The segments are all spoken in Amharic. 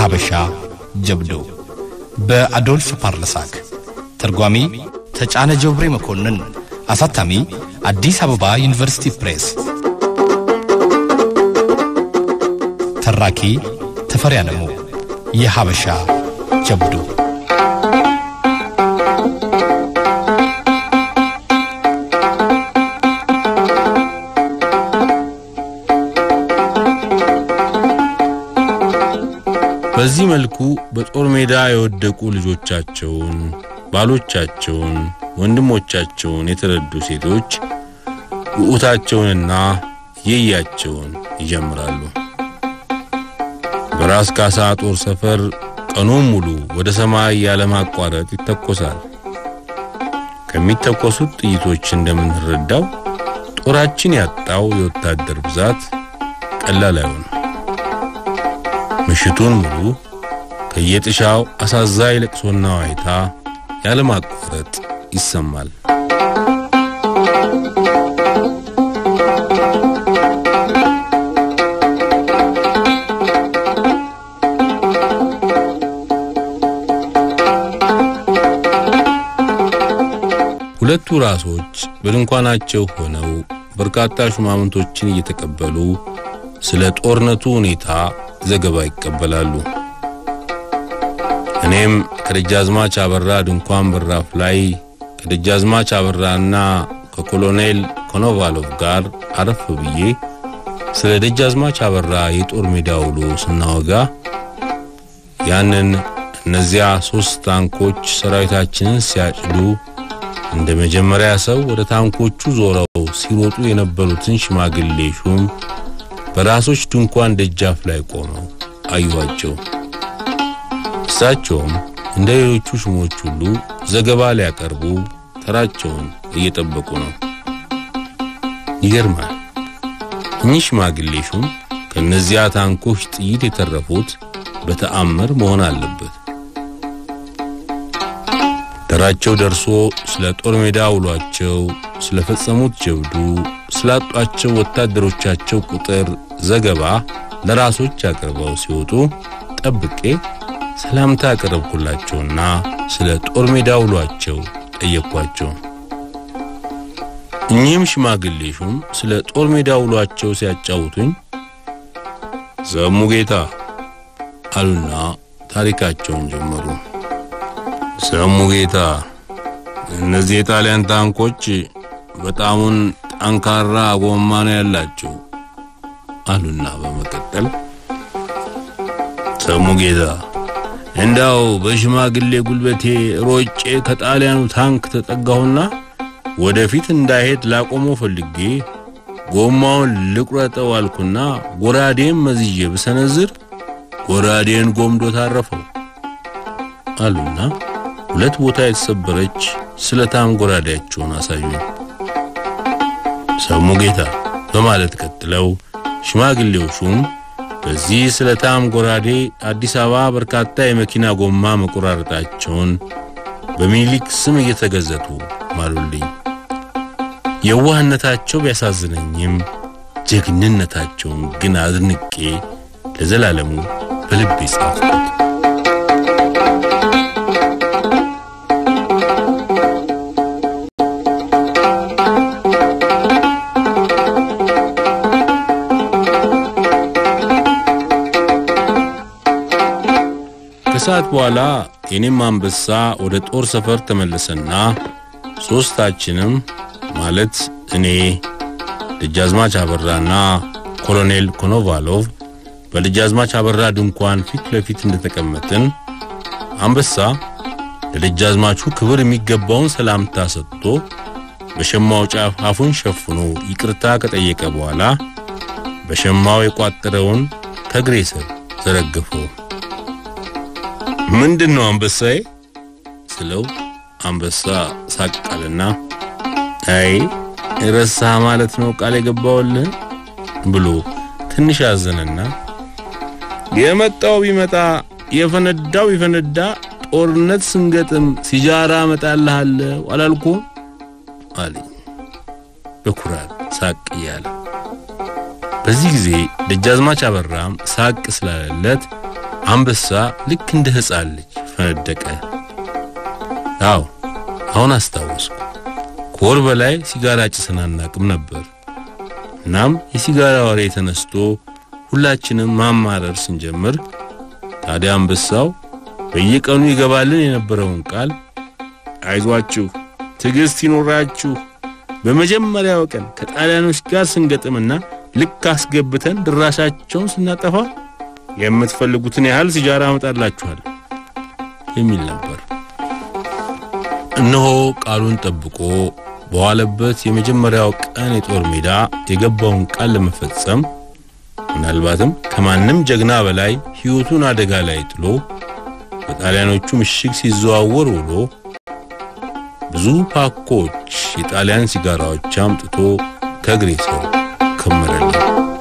የሀበሻ ጀብዱ በአዶልፍ ፓርለሳክ ተርጓሚ ተጫነ ጀብሬ መኮንን አሳታሚ አዲስ አበባ ዩኒቨርሲቲ ፕሬስ ተራኪ ተፈሪ አለሙ የሀበሻ ጀብዱ በዚህ መልኩ በጦር ሜዳ የወደቁ ልጆቻቸውን፣ ባሎቻቸውን፣ ወንድሞቻቸውን የተረዱ ሴቶች ውዑታቸውንና የያቸውን ይጀምራሉ። በራስ ካሳ ጦር ሰፈር ቀኑን ሙሉ ወደ ሰማይ ያለማቋረጥ ይተኮሳል። ከሚተኮሱት ጥይቶች እንደምንረዳው ጦራችን ያጣው የወታደር ብዛት ቀላል አይሆንም። ምሽቱን ሙሉ ከየጥሻው አሳዛኝ ለቅሶና ዋይታ ያለማቋረጥ ይሰማል። ሁለቱ ራሶች በድንኳናቸው ሆነው በርካታ ሹማምንቶችን እየተቀበሉ ስለ ጦርነቱ ሁኔታ ዘገባ ይቀበላሉ። እኔም ከደጃዝማች አበራ ድንኳን በራፍ ላይ ከደጃዝማች አበራና ከኮሎኔል ኮኖቫሎቭ ጋር አረፍ ብዬ ስለ ደጃዝማች አበራ የጦር ሜዳ ውሎ ስናወጋ ያንን እነዚያ ሦስት ታንኮች ሰራዊታችንን ሲያጭዱ እንደ መጀመሪያ ሰው ወደ ታንኮቹ ዞረው ሲሮጡ የነበሩትን ሽማግሌ ሹም በራሶች ድንኳን ደጃፍ ላይ ቆመው አዩዋቸው። እሳቸውም እንደ ሌሎቹ ሹሞች ሁሉ ዘገባ ሊያቀርቡ ተራቸውን እየጠበቁ ነው። ይገርማል። እኚህ ሽማግሌ ሹም ከእነዚያ ታንኮች ጥይት የተረፉት በተአምር መሆን አለበት። ተራቸው ደርሶ ስለ ጦር ሜዳ ውሏቸው፣ ስለ ፈጸሙት ጀብዱ፣ ስላጧቸው ወታደሮቻቸው ቁጥር ዘገባ ለራሶች አቅርበው ሲወጡ ጠብቄ ሰላምታ አቀረብኩላቸውና ስለ ጦር ሜዳ ውሏቸው ጠየቅኳቸው። እኚህም ሽማግሌ ሹም ስለ ጦር ሜዳ ውሏቸው ሲያጫውቱኝ ሰሙ ጌታ አሉና ታሪካቸውን ጀመሩ። ሰሙ ጌታ፣ እነዚህ የጣሊያን ታንኮች በጣሙን ጠንካራ ጎማ ነው ያላቸው አሉና በመቀጠል ሰሙ ጌታ፣ እንዳው በሽማግሌ ጉልበቴ ሮጬ ከጣሊያኑ ታንክ ተጠጋሁና ወደፊት እንዳይሄድ ላቆመው ፈልጌ ጎማውን ልቁረጠው አልኩና ጎራዴን መዝዤ ብሰነዝር ጎራዴን ጎምዶ ታረፈው አሉና ሁለት ቦታ የተሰበረች ስለታም ጎራዴያቸውን አሳዩኝ። ሰሙ ጌታ በማለት ቀጥለው ሽማግሌው ሹም በዚህ ስለታም ጎራዴ አዲስ አበባ በርካታ የመኪና ጎማ መቆራረጣቸውን በሚኒሊክ ስም እየተገዘቱ ማሉልኝ። የዋህነታቸው ቢያሳዝነኝም ጀግንነታቸውን ግን አድንቄ ለዘላለሙ በልቤ ጻፍኩት። ከሰዓት በኋላ የኔም አንበሳ ወደ ጦር ሰፈር ተመለሰና ሦስታችንም ማለት እኔ፣ ደጃዝማች አበራና ኮሎኔል ኮኖቫሎቭ በደጃዝማች አበራ ድንኳን ፊት ለፊት እንደተቀመጥን አንበሳ ለደጃዝማቹ ክብር የሚገባውን ሰላምታ ሰጥቶ በሸማው ጫፍ አፉን ሸፍኖ ይቅርታ ከጠየቀ በኋላ በሸማው የቋጠረውን ከእግሬ ስር ዘረገፈው። ምንድን ነው አንበሳዬ ስለው አንበሳ ሳቃልና አይ ረሳህ ማለት ነው ቃል የገባውልህ ብሎ ትንሽ አዘነና የመጣው ቢመጣ የፈነዳው ቢፈነዳ ጦርነት ስንገጥም ሲጃራ እመጣልሃለሁ አላልኩም አለኝ በኩራት ሳቅ እያለ። በዚህ ጊዜ ደጃዝማች አበራም ሳቅ ስላለለት አንበሳ ልክ እንደ ሕፃን ልጅ ፈነደቀ። አዎ አሁን አስታወስኩ። ከወር በላይ ሲጋራ ጭሰን አናቅም ነበር። እናም የሲጋራ ወሬ ተነስቶ ሁላችንም ማማረር ስንጀምር ታዲያ አንበሳው በየቀኑ ይገባልን የነበረውን ቃል አይዟችሁ፣ ትዕግስት ይኖራችሁ፣ በመጀመሪያው ቀን ከጣሊያኖች ጋር ስንገጥምና ልክ አስገብተን ድራሻቸውን ስናጠፋ የምትፈልጉትን ያህል ሲጃራ አመጣላችኋል የሚል ነበር። እነሆ ቃሉን ጠብቆ በዋለበት የመጀመሪያው ቀን የጦር ሜዳ የገባውን ቃል ለመፈጸም ምናልባትም ከማንም ጀግና በላይ ሕይወቱን አደጋ ላይ ጥሎ በጣሊያኖቹ ምሽግ ሲዘዋወር ውሎ ብዙ ፓኮች የጣሊያን ሲጋራዎች አምጥቶ ከእግሬ ሰው ከመረልኝ።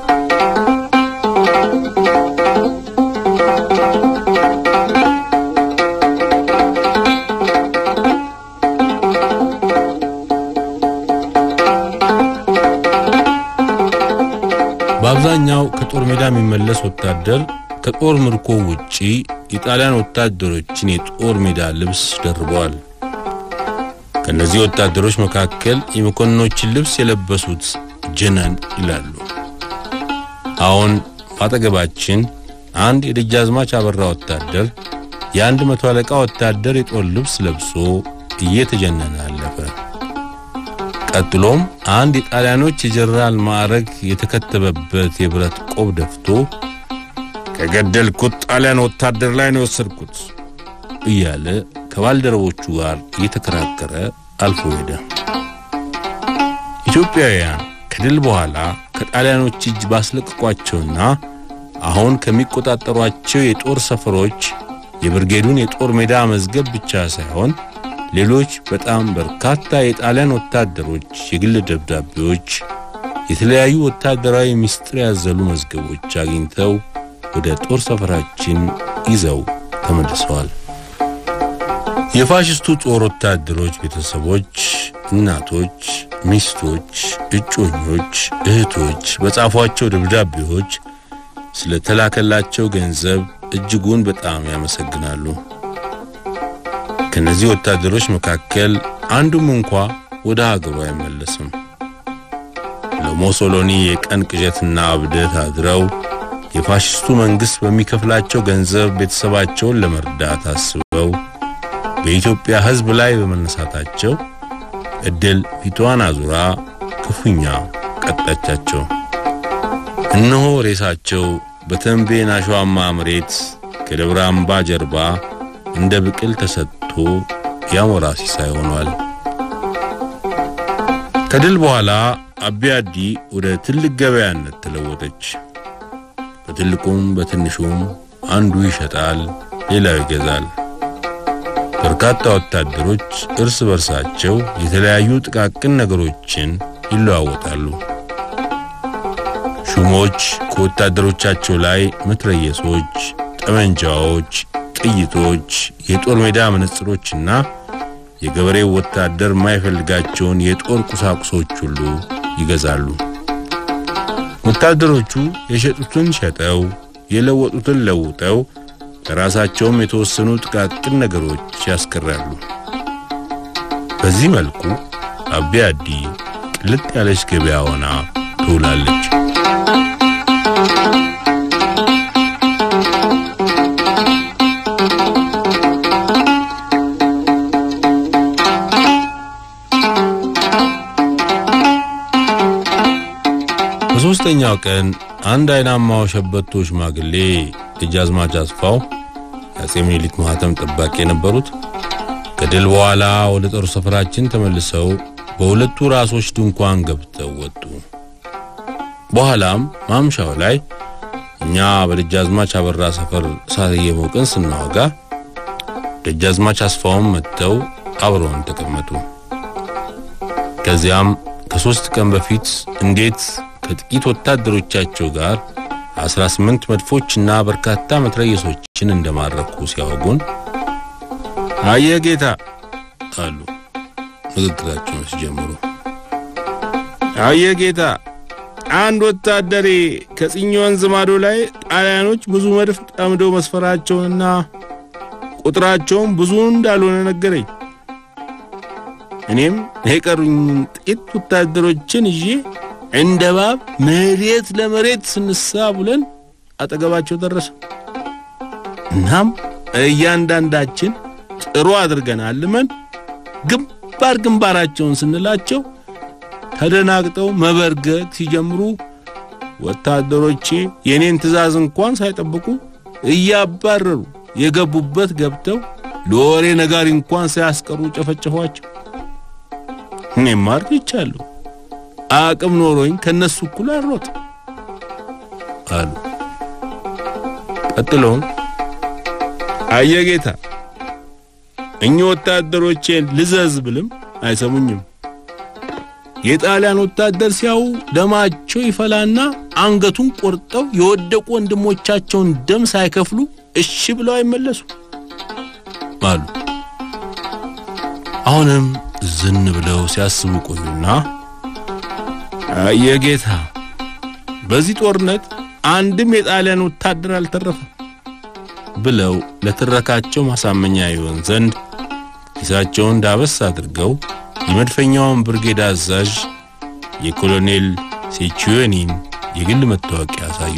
በአብዛኛው ከጦር ሜዳ የሚመለስ ወታደር ከጦር ምርኮ ውጪ የጣሊያን ወታደሮችን የጦር ሜዳ ልብስ ደርበዋል። ከእነዚህ ወታደሮች መካከል የመኮንኖችን ልብስ የለበሱት ጀነን ይላሉ። አሁን በአጠገባችን አንድ የደጃዝማች አበራ ወታደር የአንድ መቶ አለቃ ወታደር የጦር ልብስ ለብሶ እየተጀነነ አለፈ። ቀጥሎም አንድ የጣሊያኖች የጀነራል ማዕረግ የተከተበበት የብረት ቆብ ደፍቶ ከገደልኩት ጣሊያን ወታደር ላይ ነው የወሰድኩት እያለ ከባልደረቦቹ ጋር እየተከራከረ አልፎ ሄደ። ኢትዮጵያውያን ከድል በኋላ ከጣሊያኖች እጅ ባስለቀቋቸውና አሁን ከሚቆጣጠሯቸው የጦር ሰፈሮች የብርጌዱን የጦር ሜዳ መዝገብ ብቻ ሳይሆን ሌሎች በጣም በርካታ የጣሊያን ወታደሮች የግል ደብዳቤዎች፣ የተለያዩ ወታደራዊ ምስጢር ያዘሉ መዝገቦች አግኝተው ወደ ጦር ሰፈራችን ይዘው ተመልሰዋል። የፋሽስቱ ጦር ወታደሮች ቤተሰቦች፣ እናቶች፣ ሚስቶች፣ እጮኞች፣ እህቶች በጻፏቸው ደብዳቤዎች ስለተላከላቸው ገንዘብ እጅጉን በጣም ያመሰግናሉ። ከነዚህ ወታደሮች መካከል አንዱም እንኳ ወደ ሀገሩ አይመለስም። ለሞሶሎኒ የቀን ቅዠትና እብደት አድረው የፋሽስቱ መንግሥት በሚከፍላቸው ገንዘብ ቤተሰባቸውን ለመርዳት አስበው በኢትዮጵያ ሕዝብ ላይ በመነሳታቸው ዕድል ፊቷን አዙራ ክፉኛ ቀጣቻቸው። እነሆ ሬሳቸው በተንቤን አሸዋማ መሬት ከደብረ አምባ ጀርባ እንደ ብቅል ተሰጥቶ ያሞራ ሲሳይ ሆኗል። ከድል በኋላ አቢያዲ ወደ ትልቅ ገበያነት ተለወጠች። በትልቁም በትንሹም አንዱ ይሸጣል፣ ሌላው ይገዛል። በርካታ ወታደሮች እርስ በርሳቸው የተለያዩ ጥቃቅን ነገሮችን ይለዋወጣሉ። ሹሞች ከወታደሮቻቸው ላይ መትረየሶች፣ ጠመንጃዎች፣ ጥይቶች፣ የጦር ሜዳ መነጽሮችና የገበሬው ወታደር የማይፈልጋቸውን የጦር ቁሳቁሶች ሁሉ ይገዛሉ። ወታደሮቹ የሸጡትን ሸጠው የለወጡትን ለውጠው ለራሳቸውም የተወሰኑ ጥቃቅን ነገሮች ያስቀራሉ። በዚህ መልኩ አቢያዲ ቅልጥ ያለች ገበያ ሆና ትውላለች። በሦስተኛው ቀን አንድ አይናማው ሸበቶ ሽማግሌ ደጃዝማች አስፋው የአፄ ምኒልክ ማኅተም ጠባቂ የነበሩት ከድል በኋላ ወደ ጦር ሰፈራችን ተመልሰው በሁለቱ ራሶች ድንኳን ገብተው ወጡ። በኋላም ማምሻው ላይ እኛ በደጃዝማች አበራ ሰፈር እሳት እየሞቅን ስናወጋ ደጃዝማች አስፋውም መጥተው አብረውን ተቀመጡ። ከዚያም ከሦስት ቀን በፊት እንዴት ከጥቂት ወታደሮቻቸው ጋር አስራ ስምንት መድፎችና በርካታ መትረየሶችን እንደማረኩ ሲያወጉን አየ ጌታ አሉ። ንግግራቸውን ሲጀምሩ አየ ጌታ አንድ ወታደሬ ከጽኝ ወንዝ ማዶ ላይ ጣሊያኖች ብዙ መድፍ ጠምደው መስፈራቸውንና ቁጥራቸውም ብዙ እንዳልሆነ ነገረኝ። እኔም የቀሩኝ ጥቂት ወታደሮችን ይዤ እንደ ባብ መሬት ለመሬት ስንሳ ብለን አጠገባቸው ደረሰ። እናም እያንዳንዳችን ጥሩ አድርገን አልመን ግንባር ግንባራቸውን ስንላቸው ተደናግጠው መበርገግ ሲጀምሩ ወታደሮቼ የኔን ትዕዛዝ እንኳን ሳይጠብቁ እያባረሩ የገቡበት ገብተው ለወሬ ነጋሪ እንኳን ሳያስቀሩ ጨፈጨፏቸው። እኔም አርጅቻለሁ፣ አቅም ኖሮኝ ከነሱ እኩል አልሮጥ አሉ። ቀጥሎም አየጌታ እኚህ ወታደሮቼን ልዘዝ ብልም አይሰሙኝም። የጣሊያን ወታደር ሲያዩ ደማቸው ይፈላና አንገቱን ቆርጠው የወደቁ ወንድሞቻቸውን ደም ሳይከፍሉ እሺ ብለው አይመለሱ አሉ። አሁንም ዝን ብለው ሲያስቡ ቆዩና የጌታ በዚህ ጦርነት አንድም የጣሊያን ወታደር አልተረፈም ብለው ለትረካቸው ማሳመኛ ይሆን ዘንድ ኪሳቸውን ዳበስ አድርገው የመድፈኛውን ብርጌድ አዛዥ የኮሎኔል ሴቹዌኒን የግል መታወቂያ አሳዩ።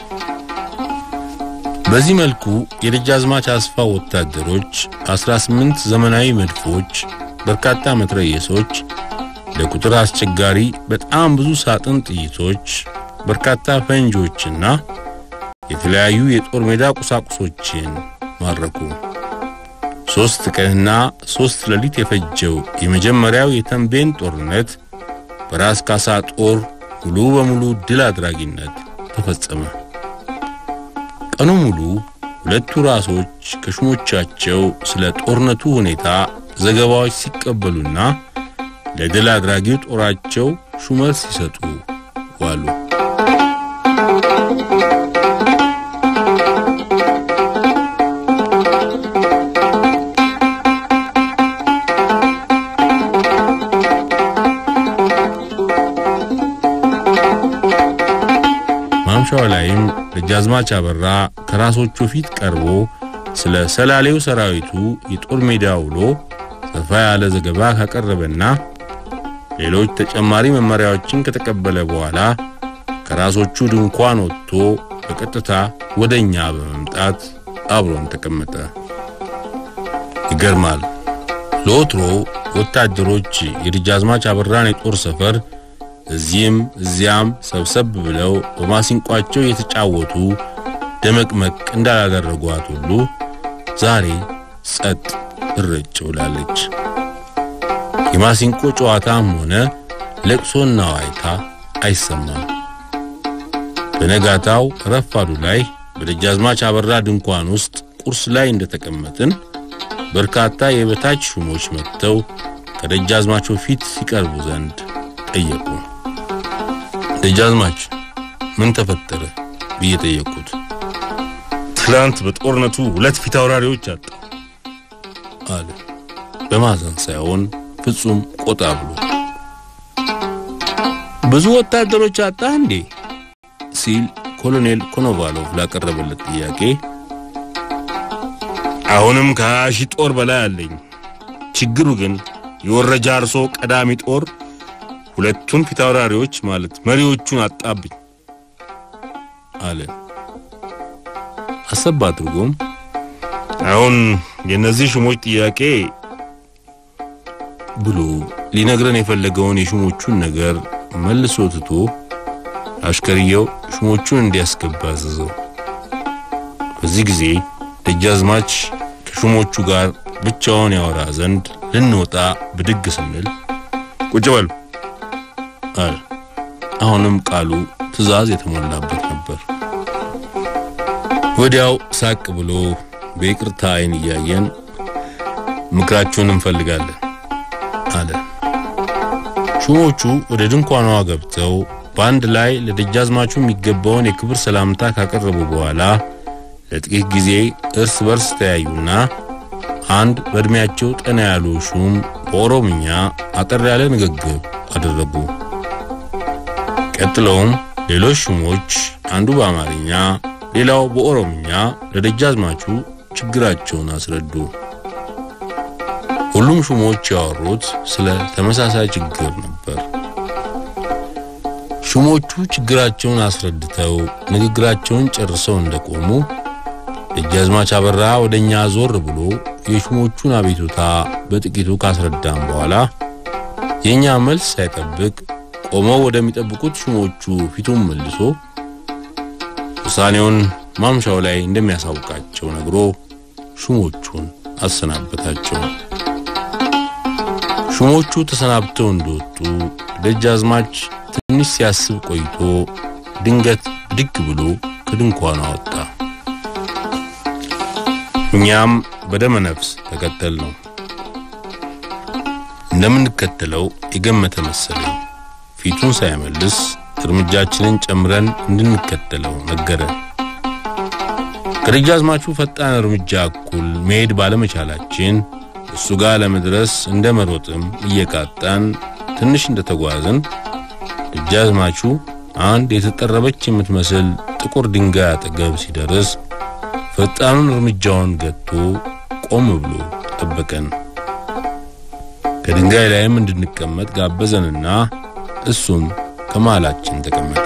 በዚህ መልኩ የደጃዝማች አስፋ ወታደሮች 18 ዘመናዊ መድፎች፣ በርካታ መትረየሶች፣ ለቁጥር አስቸጋሪ በጣም ብዙ ሳጥን ጥይቶች፣ በርካታ ፈንጂዎችና የተለያዩ የጦር ሜዳ ቁሳቁሶችን ማረኩ። ሦስት ቀንና ሦስት ሌሊት የፈጀው የመጀመሪያው የተንቤን ጦርነት በራስ ካሳ ጦር ሙሉ በሙሉ ድል አድራጊነት ተፈጸመ። ቀኑ ሙሉ ሁለቱ ራሶች ከሹሞቻቸው ስለ ጦርነቱ ሁኔታ ዘገባዎች ሲቀበሉና ለድል አድራጊው ጦራቸው ሹመት ሲሰጡ ዋሉ። ማምሻው ላይም ደጃዝማች አበራ ከራሶቹ ፊት ቀርቦ ስለ ሰላሌው ሰራዊቱ የጦር ሜዳ ውሎ ሰፋ ያለ ዘገባ ካቀረበና ሌሎች ተጨማሪ መመሪያዎችን ከተቀበለ በኋላ ከራሶቹ ድንኳን ወጥቶ በቀጥታ ወደኛ በመምጣት አብሮን ተቀመጠ። ይገርማል። ለወትሮ ወታደሮች የደጃዝማች አበራን የጦር ሰፈር እዚህም እዚያም ሰብሰብ ብለው በማሲንቋቸው የተጫወቱ ደመቅመቅ እንዳላደረጓት ሁሉ ዛሬ ጸጥ እረጭ ብላለች። የማሲንቆ ጨዋታም ሆነ ለቅሶና ዋይታ አይሰማም። በነጋታው ረፋዱ ላይ በደጃዝማች አበራ ድንኳን ውስጥ ቁርስ ላይ እንደተቀመጥን በርካታ የበታች ሹሞች መጥተው ከደጃዝማቸው ፊት ሲቀርቡ ዘንድ ጠየቁ። ደጃዝማች ምን ተፈጠረ ብዬ ጠየቁት። ትላንት በጦርነቱ ሁለት ፊት አውራሪዎች አጣ አለ በማዘን ሳይሆን ፍጹም ቆጣ ብሎ። ብዙ ወታደሮች አጣ እንዴ ሲል ኮሎኔል ኮኖቫሎቭ ላቀረበለት ጥያቄ አሁንም ከሀያ ሺህ ጦር በላይ አለኝ። ችግሩ ግን የወረጃ አርሶ ቀዳሚ ጦር ሁለቱን ፊት አውራሪዎች ማለት መሪዎቹን አጣብኝ አለ አሰብ አድርጎም አሁን የእነዚህ ሹሞች ጥያቄ ብሎ ሊነግረን የፈለገውን የሹሞቹን ነገር መልሶ ትቶ አሽከርየው ሹሞቹን እንዲያስገባ አዘዘው። በዚህ ጊዜ ደጃዝማች ከሹሞቹ ጋር ብቻውን ያወራ ዘንድ ልንወጣ ብድግ ስንል ቁጭ በሉ አለ። አሁንም ቃሉ ትዕዛዝ የተሞላበት ነበር። ወዲያው ሳቅ ብሎ በይቅርታ አይን እያየን ምክራችሁን እንፈልጋለን አለ። ሹሞቹ ወደ ድንኳኗ ገብተው በአንድ ላይ ለደጃዝማቹ የሚገባውን የክብር ሰላምታ ካቀረቡ በኋላ ለጥቂት ጊዜ እርስ በርስ ተያዩና አንድ በእድሜያቸው ጠና ያሉ ሹም በኦሮምኛ አጠር ያለ ንግግር አደረጉ። ቀጥለውም ሌሎች ሹሞች አንዱ በአማርኛ ሌላው በኦሮምኛ ለደጃዝማቹ ችግራቸውን አስረዱ። ሁሉም ሹሞች ያወሩት ስለ ተመሳሳይ ችግር ነበር። ሹሞቹ ችግራቸውን አስረድተው ንግግራቸውን ጨርሰው እንደቆሙ ደጃዝማች አበራ ወደኛ ዞር ብሎ የሹሞቹን አቤቱታ በጥቂቱ ካስረዳም በኋላ የኛ መልስ ሳይጠብቅ ቆመው ወደሚጠብቁት ሹሞቹ ፊቱን መልሶ ውሳኔውን ማምሻው ላይ እንደሚያሳውቃቸው ነግሮ ሹሞቹን አሰናበታቸው። ሹሞቹ ተሰናብተው እንደወጡ ደጃዝማች ትንሽ ሲያስብ ቆይቶ ድንገት ብድግ ብሎ ከድንኳኑ ወጣ። እኛም በደመ ነፍስ ተከተል ነው። እንደምንከተለው የገመተ መሰለኝ። ፊቱን ሳይመልስ እርምጃችንን ጨምረን እንድንከተለው ነገረን። ከደጃዝማቹ ፈጣን እርምጃ እኩል መሄድ ባለመቻላችን እሱ ጋር ለመድረስ እንደ መሮጥም እየቃጣን ትንሽ እንደተጓዝን ደጃዝማቹ አንድ የተጠረበች የምትመስል ጥቁር ድንጋይ አጠገብ ሲደርስ ፈጣኑን እርምጃውን ገጥቶ ቆም ብሎ ጠበቀን። ከድንጋይ ላይም እንድንቀመጥ ጋበዘንና እሱም ከመሃላችን ተቀመጠ።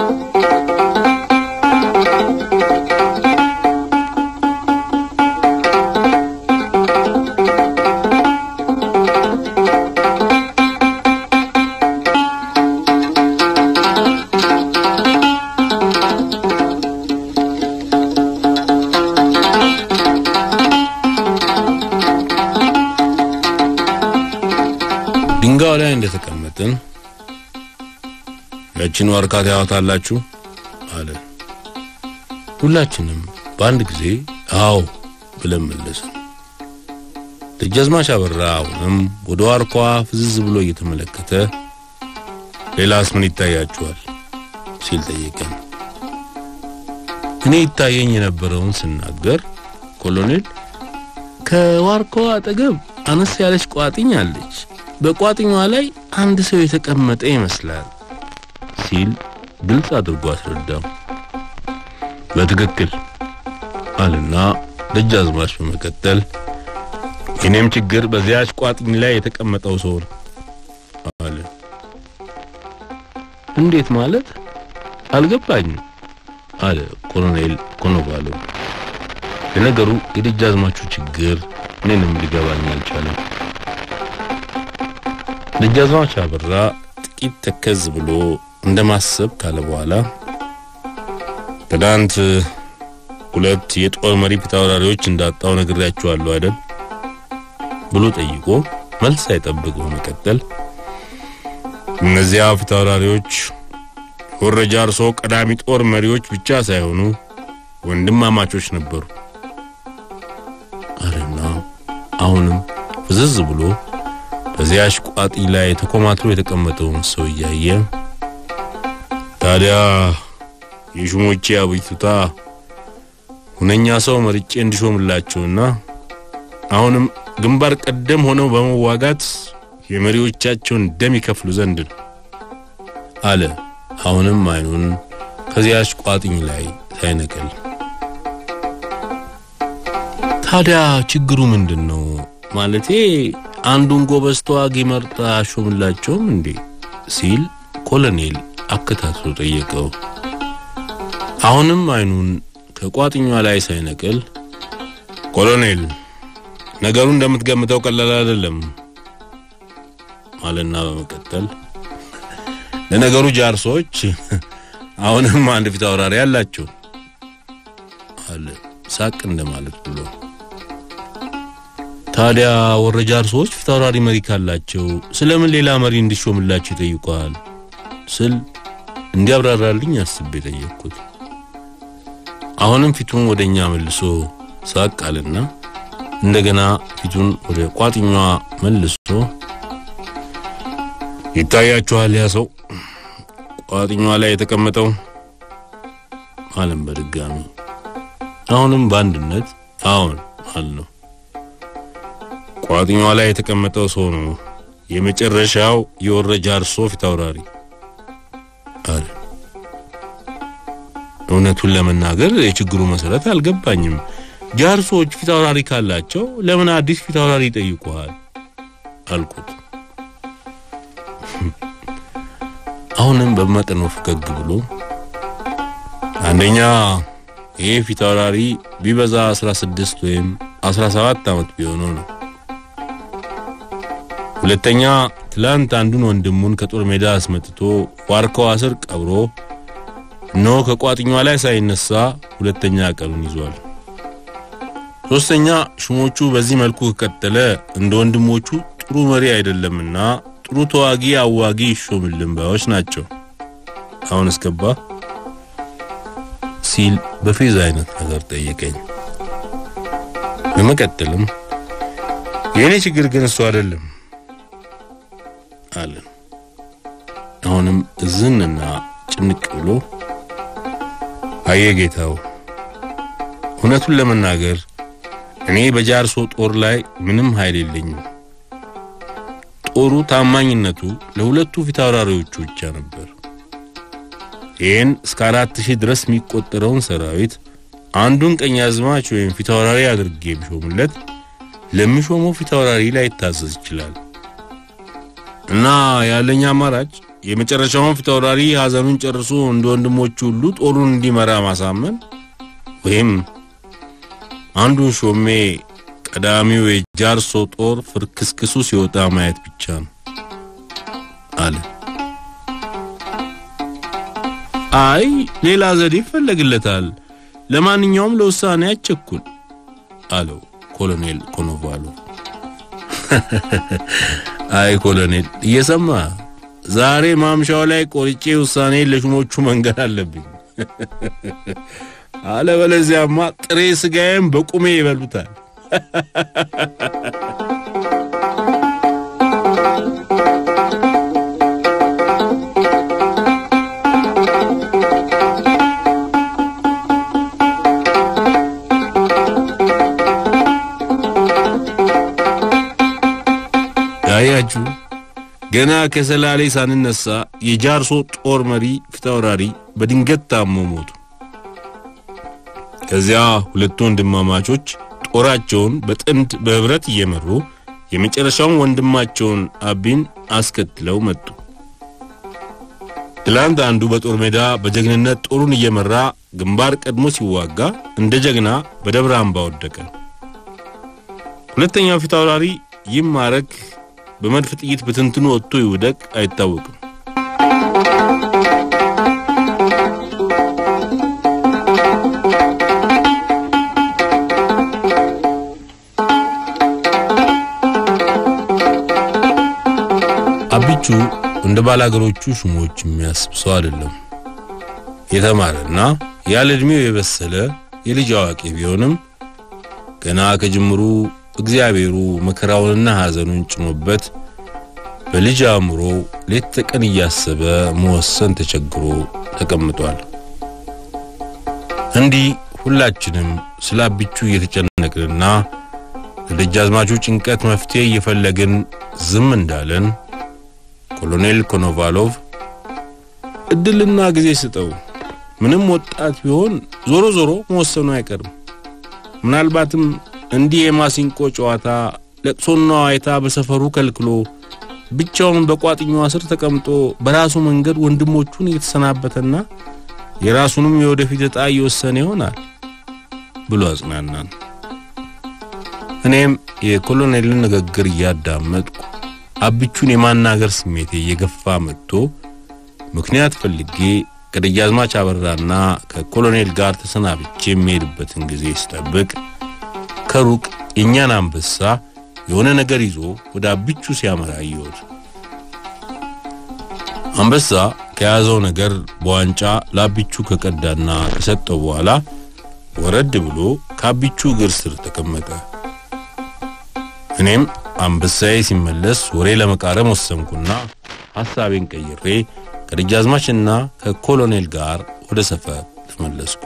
ድንጋዩ ላይ እንደተቀመጥን ያችን ዋርካ ታያዋታላችሁ አለ። ሁላችንም በአንድ ጊዜ አዎ ብለን መለስን። ደጃዝማች አበራ አሁንም ወደ ዋርኳ ፍዝዝ ብሎ እየተመለከተ ሌላስ ምን ይታያችኋል ሲል ጠየቀን። እኔ ይታየኝ የነበረውን ስናገር ኮሎኔል ከዋርካዋ አጠገብ አነስ ያለች ቋጥኝ አለች። በቋጥኟ ላይ አንድ ሰው የተቀመጠ ይመስላል ሲል ግልጽ አድርጎ አስረዳው። በትክክል አልና ደጃዝማች በመቀጠል የኔም ችግር በዚያች ቋጥኝ ላይ የተቀመጠው ሰው ነው አለ። እንዴት ማለት አልገባኝም አለ ኮሎኔል ኮኖቫሎ። ለነገሩ የደጃዝማቹ ችግር እኔንም ሊገባኝ አልቻለም። ደጃዝማች አበራ ጥቂት ተከዝ ብሎ እንደማሰብ ካለ በኋላ ትናንት ሁለት የጦር መሪ ፊታውራሪዎች እንዳጣው ነግሬያችኋለሁ አይደል ብሎ ጠይቆ መልስ ሳይጠብቅ በመቀጠል እነዚያ ፊታውራሪዎች ወረጃ እርሶ ቀዳሚ ጦር መሪዎች ብቻ ሳይሆኑ ወንድማማቾች ነበሩ አለና አሁንም ፍዝዝ ብሎ በዚያች ቋጢ ላይ ተኮማትሮ የተቀመጠውን ሰው እያየ ታዲያ የሹሞቼ አብይቱታ ሁነኛ ሰው መርጬ እንዲሾምላቸውና አሁንም ግንባር ቀደም ሆነው በመዋጋት የመሪዎቻቸውን ደም ይከፍሉ ዘንድ ነው አለ። አሁንም አይኑን ከዚያች ቋጥኝ ላይ ሳይነቅል ታዲያ ችግሩ ምንድን ነው? ማለቴ አንዱን ጎበዝ ተዋጊ መርጣ አሾምላቸውም እንዴ? ሲል ኮሎኔል አከታትሎ ጠየቀው። አሁንም አይኑን ከቋጥኟ ላይ ሳይነቅል ኮሎኔል ነገሩ እንደምትገምተው ቀላል አይደለም አለና በመቀጠል ለነገሩ ጃርሶች አሁንም አንድ ፊት አውራሪ አላቸው አለ ሳቅ እንደማለት ብሎ። ታዲያ ወረ ጃርሶች ፊት አውራሪ መሪ ካላቸው ስለምን ሌላ መሪ እንዲሾምላቸው ይጠይቋል ስል እንዲያብራራልኝ አስቤ ጠየቅኩት። አሁንም ፊቱን ወደኛ መልሶ ሳቅ አለና እንደገና ፊቱን ወደ ቋጥኟ መልሶ ይታያችኋል ያ ሰው ቋጥኟ ላይ የተቀመጠው አለም በድጋሚ አሁንም በአንድነት አሁን አልነው። ቋጥኟ ላይ የተቀመጠው ሰው ነው የመጨረሻው የወረ ጃርሶ ፊት አውራሪ አለ። እውነቱን ለመናገር የችግሩ መሰረት አልገባኝም። ጃርሶች ፊት አውራሪ ካላቸው ለምን አዲስ ፊት አውራሪ ይጠይቁሃል? አልኩት። አሁንም በመጠኑ ፈገግ ብሎ አንደኛ ይሄ ፊት አውራሪ ቢበዛ 16 ወይም 17 ዓመት ቢሆነው ነው። ሁለተኛ ትላንት አንዱን ወንድሙን ከጦር ሜዳ አስመጥቶ ዋርካዋ ስር ቀብሮ ኖ ከቋጥኟ ላይ ሳይነሳ ሁለተኛ ቀኑን ይዟል። ሶስተኛ ሹሞቹ በዚህ መልኩ ከቀጠለ እንደ ወንድሞቹ ጥሩ መሪ አይደለምና ጥሩ ተዋጊ አዋጊ ይሾምልን ባዮች ናቸው። አሁን እስገባ ሲል በፌዝ አይነት ነገር ጠየቀኝ። በመቀጠልም የእኔ ችግር ግን እሱ አይደለም አለ። አሁንም እዝንና ጭንቅ ብሎ አየ ጌታው፣ እውነቱን ለመናገር እኔ በጃርሶ ጦር ላይ ምንም ኃይል የለኝም። ጦሩ ታማኝነቱ ለሁለቱ ፊት አውራሪዎቹ ብቻ ነበር። ይህን እስከ አራት ሺህ ድረስ የሚቆጠረውን ሰራዊት አንዱን ቀኝ አዝማች ወይም ፊት አውራሪ አድርጌ ቢሾምለት ለሚሾመው ፊት አውራሪ ላይ ይታዘዝ ይችላል እና ያለኝ አማራጭ የመጨረሻውን ፊት አውራሪ ሐዘኑን ጨርሶ እንደ ወንድሞቹ ሁሉ ጦሩን እንዲመራ ማሳመን ወይም አንዱን ሾሜ ቀዳሚው የጃርሶ ጦር ፍርክስክሱ ሲወጣ ማየት ብቻ ነው አለ። አይ ሌላ ዘዴ ይፈለግለታል። ለማንኛውም ለውሳኔ አቸኩል አለው ኮሎኔል ኮኖቫሎ። አይ ኮሎኔል እየሰማ ዛሬ ማምሻው ላይ ቆርጬ ውሳኔ ለሹሞቹ መንገድ አለብኝ። አለበለዚያማ ጥሬ ስጋዬም በቁሜ ይበሉታል። ያያችሁ ገና ከሰላሌ ሳንነሳ የጃርሶ ጦር መሪ ፊታውራሪ በድንገት ታሞ ሞቱ። ከዚያ ሁለቱ ወንድማማቾች ጦራቸውን በጥንድ በህብረት እየመሩ የመጨረሻውን ወንድማቸውን አቢን አስከትለው መጡ። ትላንት አንዱ በጦር ሜዳ በጀግንነት ጦሩን እየመራ ግንባር ቀድሞ ሲዋጋ እንደ ጀግና በደብረ አምባ ወደቀ። ሁለተኛው ፊት አውራሪ ይማረክ በመድፍ ጥይት በትንትኑ ወጥቶ ይውደቅ አይታወቅም። አቢቹ እንደ ባላገሮቹ ሹሞች የሚያስብ ሰው አይደለም። የተማረና ያለ ዕድሜው የበሰለ የልጅ አዋቂ ቢሆንም ገና ከጅምሩ እግዚአብሔሩ መከራውንና ሐዘኑን ጭኖበት በልጅ አእምሮ ሌት ተቀን እያሰበ መወሰን ተቸግሮ ተቀምጧል። እንዲህ ሁላችንም ስለ አቢቹ እየተጨነቅንና ለደጃዝማቹ ጭንቀት መፍትሄ እየፈለግን ዝም እንዳለን ኮሎኔል ኮኖቫሎቭ እድልና ጊዜ ስጠው፣ ምንም ወጣት ቢሆን ዞሮ ዞሮ መወሰኑ አይቀርም። ምናልባትም እንዲህ የማሲንቆ ጨዋታ ለቅሶና ዋይታ በሰፈሩ ከልክሎ ብቻውን በቋጥኛዋ ስር ተቀምጦ በራሱ መንገድ ወንድሞቹን እየተሰናበተና የራሱንም የወደፊት ዕጣ እየወሰነ ይሆናል ብሎ አጽናናን። እኔም የኮሎኔልን ንግግር እያዳመጥኩ አቢቹን የማናገር ስሜቴ እየገፋ መጥቶ ምክንያት ፈልጌ ከደጃዝማች አበራና ከኮሎኔል ጋር ተሰናብቼ የሚሄድበትን ጊዜ ስጠብቅ ከሩቅ የእኛን አንበሳ የሆነ ነገር ይዞ ወደ አቢቹ ሲያመራ አየሁት። አንበሳ ከያዘው ነገር በዋንጫ ለአቢቹ ከቀዳና ከሰጠው በኋላ ወረድ ብሎ ከአቢቹ እግር ስር ተቀመጠ። እኔም አንበሳዬ ሲመለስ ወሬ ለመቃረም ወሰንኩና ሐሳቤን ቀይሬ ከደጃዝማችና ከኮሎኔል ጋር ወደ ሰፈር ተመለስኩ።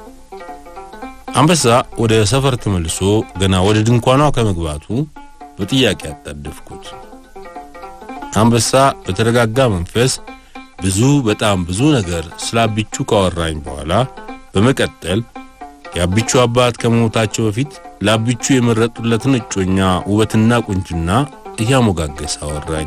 አንበሳ ወደ ሰፈር ተመልሶ ገና ወደ ድንኳኗ ከመግባቱ በጥያቄ አጣደፍኩት። አንበሳ በተረጋጋ መንፈስ ብዙ በጣም ብዙ ነገር ስለ አቢቹ ካወራኝ በኋላ በመቀጠል የአቢቹ አባት ከመሞታቸው በፊት ለአቢቹ የመረጡለትን እጮኛ ውበትና ቁንጅና እያሞጋገሰ አወራኝ።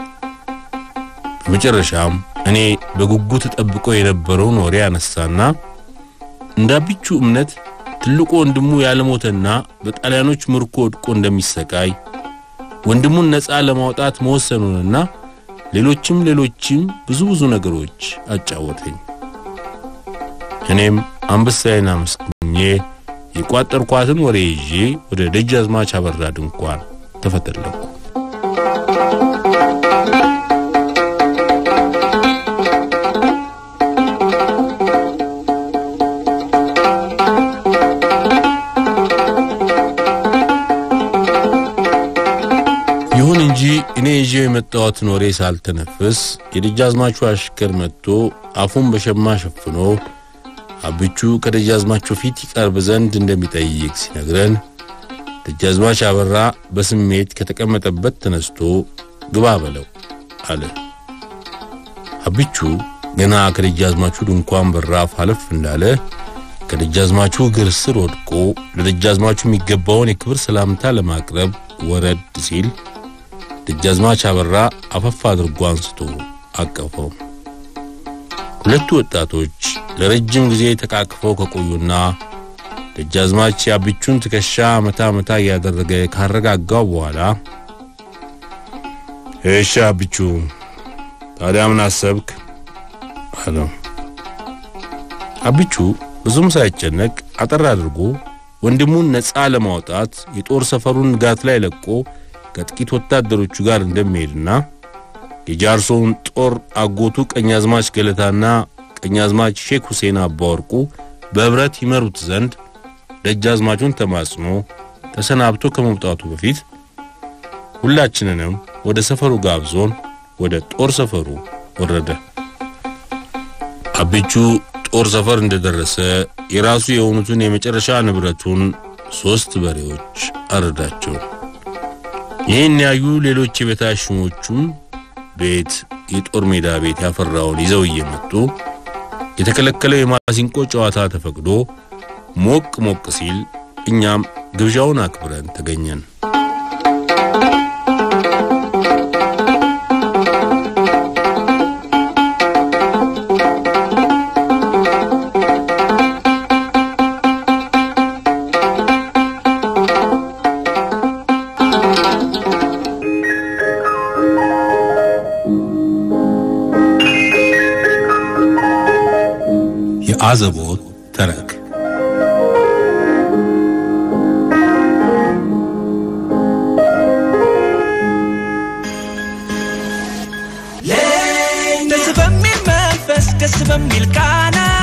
በመጨረሻም እኔ በጉጉት ጠብቆ የነበረውን ወሬ አነሳና እንደ አቢቹ እምነት ትልቁ ወንድሙ ያለሞተና በጣሊያኖች ምርኮ ወድቆ እንደሚሰቃይ ወንድሙን ነፃ ለማውጣት መወሰኑንና ሌሎችም ሌሎችም ብዙ ብዙ ነገሮች አጫወተኝ። እኔም አንበሳዬን አመስግኜ የቋጠርኳትን ወሬ ይዤ ወደ ደጃዝማች አበራ ድንኳን ተፈተለኩ። ይሁን እንጂ እኔ ይዤው የመጣሁትን ወሬ ሳልተነፍስ የደጃዝማቹ አሽከር መጥቶ አፉን በሸማ ሸፍኖ አብቹ ከደጃዝማቹ ፊት ይቀርብ ዘንድ እንደሚጠይቅ ሲነግረን ደጃዝማች አበራ በስሜት ከተቀመጠበት ተነስቶ ግባ በለው አለ። አብቹ ገና ከደጃዝማቹ ድንኳን በራፍ አለፍ እንዳለ ከደጃዝማቹ እግር ስር ወድቆ ለደጃዝማቹ የሚገባውን የክብር ሰላምታ ለማቅረብ ወረድ ሲል ደጃዝማች አበራ አፈፍ አድርጎ አንስቶ አቀፈው። ሁለቱ ወጣቶች ለረጅም ጊዜ ተቃቅፈው ከቆዩና ደጃዝማች የአብቹን ትከሻ መታ መታ እያደረገ ካረጋጋው በኋላ እሺ አብቹ፣ ታዲያ ምን አሰብክ አለው። አብቹ ብዙም ሳይጨነቅ አጠር አድርጎ ወንድሙን ነፃ ለማውጣት የጦር ሰፈሩን ንጋት ላይ ለቆ ከጥቂት ወታደሮቹ ጋር እንደሚሄድና የጃርሶውን ጦር አጎቱ ቀኛዝማች ገለታና ቀኛዝማች ሼክ ሁሴን አባወርቁ በህብረት ይመሩት ዘንድ ደጃዝማቹን ተማጽኖ ተሰናብቶ ከመውጣቱ በፊት ሁላችንንም ወደ ሰፈሩ ጋብዞን ወደ ጦር ሰፈሩ ወረደ። አብቹ ጦር ሰፈር እንደደረሰ የራሱ የሆኑትን የመጨረሻ ንብረቱን ሶስት በሬዎች አረዳቸው። ይህን ያዩ ሌሎች የቤታች ሹሞቹም ቤት የጦር ሜዳ ቤት ያፈራውን ይዘው እየመጡ የተከለከለው የማሲንቆ ጨዋታ ተፈቅዶ ሞቅ ሞቅ ሲል እኛም ግብዣውን አክብረን ተገኘን። የአዘቦት ተረክ ደስ በሚል መንፈስ ደስ በሚል ቃና